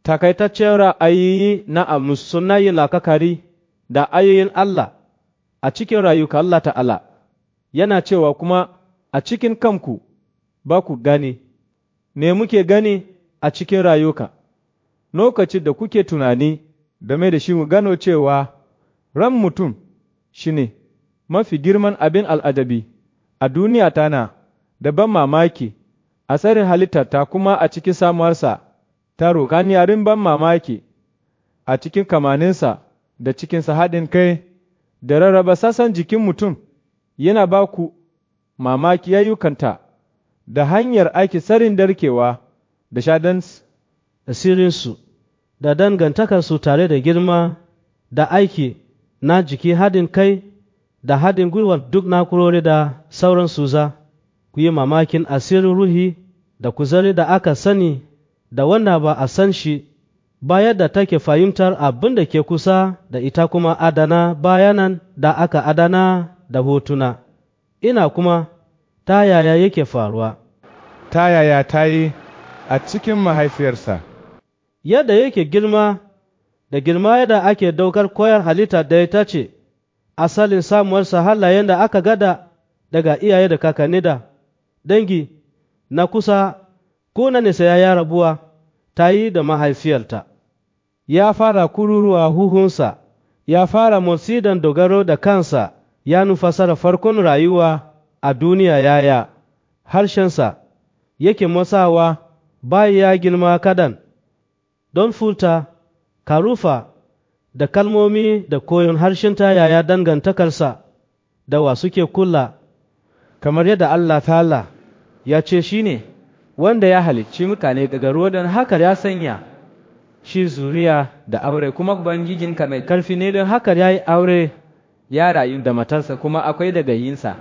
takaitaccen ra'ayi na amus suna yin lakakari da ayoyin Allah a cikin rayuka Allah ta'ala, yana cewa kuma a cikin kanku ba ku gani, me muke gani a cikin rayuka, lokacin da kuke tunani game da shi mu gano cewa ran mutum shi ne mafi girman abin al'adabi a duniya tana da ban mamaki a tsarin halittarta kuma a cikin samuwarsa ta roƙaniyarin ban mamaki a cikin kamaninsa da cikinsa haɗin kai da rarraba sassan jikin mutum yana ba ku mamaki yayyukanta da hanyar aiki tsarin darkewa da shadan asirinsu da dangantakarsu tare da girma da aiki na jiki haɗin kai da haɗin gwiwar duk na'urori da sauran suza ku yi mamakin asirin ruhi da kuzari da aka sani da wanda ba a san shi bayar da take fahimtar abin da ke kusa da ita kuma adana bayanan da aka adana da hotuna ina kuma ta yaya yake faruwa ta yaya ta yi a cikin mahaifiyarsa yadda yake girma da girma yadda ake daukar koyar halitta da ita ce asalin samuwarsa halayen da aka gada daga iyaye da kakanni da dangi na kusa ko na nisa ya rabuwa ta yi da mahaifiyarta ya fara kururuwa huhunsa ya fara motsi don dogaro da kansa ya nufasara farkon rayuwa a duniya yaya harshensa yake motsawa bayan ya girma kadan don furta karufa da kalmomi da koyon harshen ta yaya dangantakarsa da wa suke kula kamar yadda Allah ta'ala ya ce shi ne wanda ya halicci mutane daga ruwa don haka ya sanya shi zuriya da aure kuma ubangijinka mai karfi ne don haka ya yi aure ya rayu da matarsa kuma akwai daga yinsa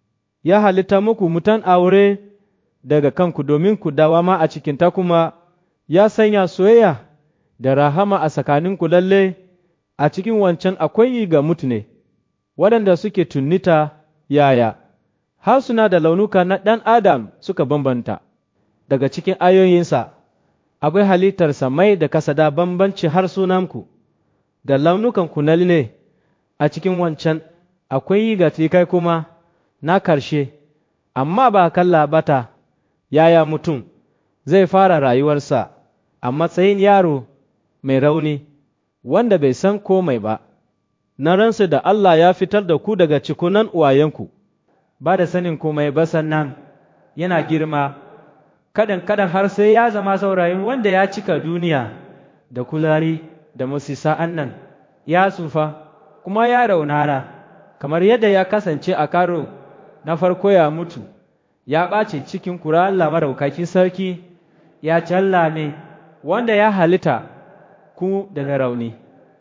ya halitta muku mutan aure daga kanku domin ku dawama a cikinta kuma ya sanya soyayya da rahama a tsakaninku lalle a cikin wancan akwai yi ga mutune waɗanda suke tunnita yaya har suna da launuka na ɗan adam suka bambanta daga cikin ayoyinsa akwai halittarsa mai da kasada bambanci har sunanku da launukanku na ne a cikin wancan akwai yi ga kai kuma na karshe amma ba kalla bata yaya mutum zai fara rayuwarsa a matsayin yaro mai rauni wanda bai san komai ba na ransu da Allah ya fitar da ku daga cikunan uwayenku ba da sanin komai ba sannan yana girma kadan kadan har sai ya zama saurayin wanda ya cika duniya da kulari da musisa annan ya tsufa kuma ya raunana kamar yadda ya kasance a karo na farko ya mutu ya ɓace cikin kura Allah maraukakin sarki ya ne wanda ya halitta ku daga rauni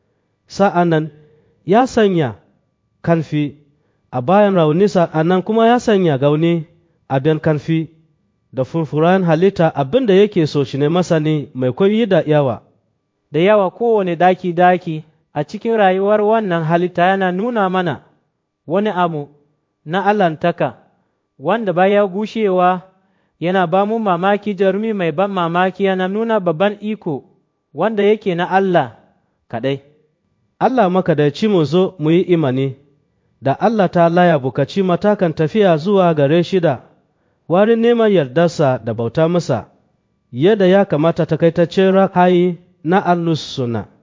sa'an nan ya sanya karfi a bayan rauni sa'an nan kuma ya sanya gauni a biyan karfi da furfuran halitta abin da yake so shi ne masani mai koyi da yawa da yawa kowane daki-daki a cikin rayuwar wannan halitta yana nuna mana wani abu na allantaka wanda baya gushewa yana ba mu mamaki jarumi mai ban mamaki yana nuna babban iko wanda yake na Allah kaɗai. Allah makadaici mu zo mu yi imani da Allah ta laya bukaci matakan tafiya zuwa gare shi da warin neman yardarsa da bauta masa yadda ya kamata takaitaccen ra'ayi na allus suna.